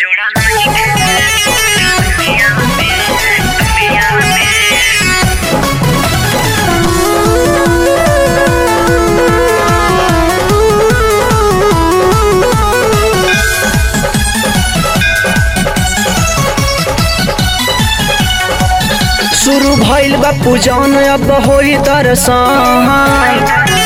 जोड़ा नहीं दुनिया में दुनिया में शुरू भइल बा पूजन अब होई दर्शन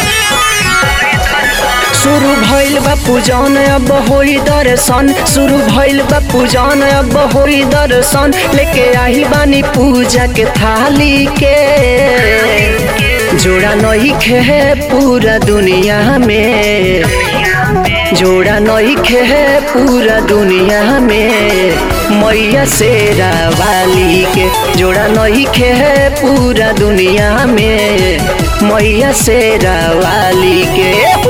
शुरू भइल बा पूजन अब होई दर्शन शुरू भइल बा पूजन अब होई दर्शन लेके आई बानी पूजा के थाली के जोड़ा नहीं खे पूरा दुनिया में जोड़ा नहीं खे पूरा दुनिया में मैया शेरा वाली के जोड़ा नहीं खे पूरा दुनिया में मैया शेरा वाली के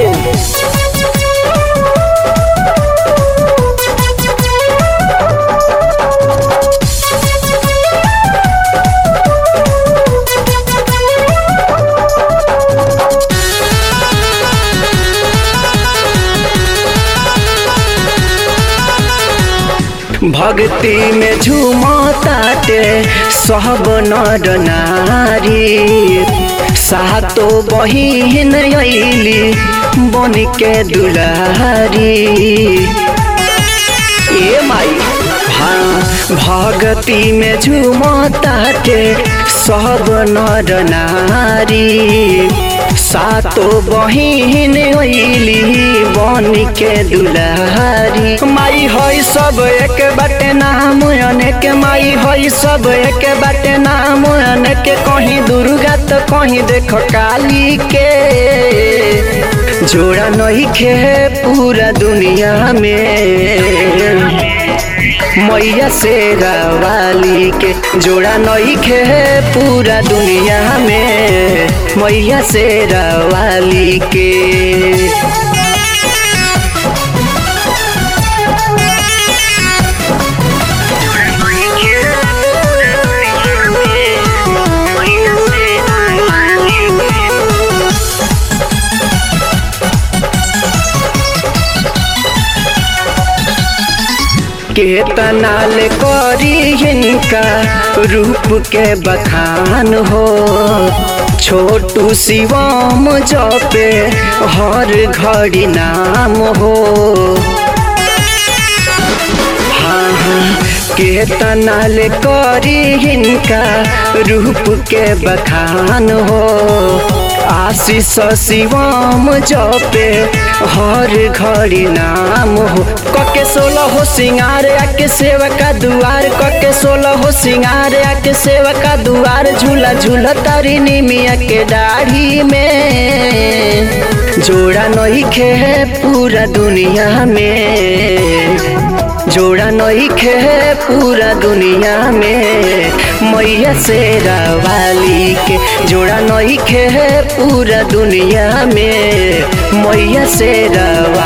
भक्ति में झूमताटे सब नर नारी सातो बहिन अइली बन के दुलारी ए माई हाँ भक्ति में झूमताटे सब नर नारी सातो बहिन अइली बन के दुलारी माई हई सब एक बाटे नाम अनेक माई हई सब एक बाटे नाम अनेक कहीं दुर्गा तो कहीं देखो काली के जोड़ा नहीं खे पूरा दुनिया में मैया शेरा वाली के जोड़ा नहीं खे पूरा दुनिया में मैया शेरा वाली के केतना ले करी इनका रूप के बखान हो छोटू शिवम जपे हर घड़ी नाम हो हाँ हाँ केतना ले करी इनका रूप के बखान हो आशीष शिवम जपे हर घड़ी नाम हो कके सोलह हो सिंगार आके सेवका दुआर कके सोलह हो सिंगार आके सेवका दुआर झूला झूला तारी निमिया के दाढ़ी में जोड़ा नहीं खे पूरा दुनिया में जोड़ा नहीं खे पूरा दुनिया में मैया शेरा वाली के जोड़ा नहीं खे पूरा दुनिया में मैया शेरा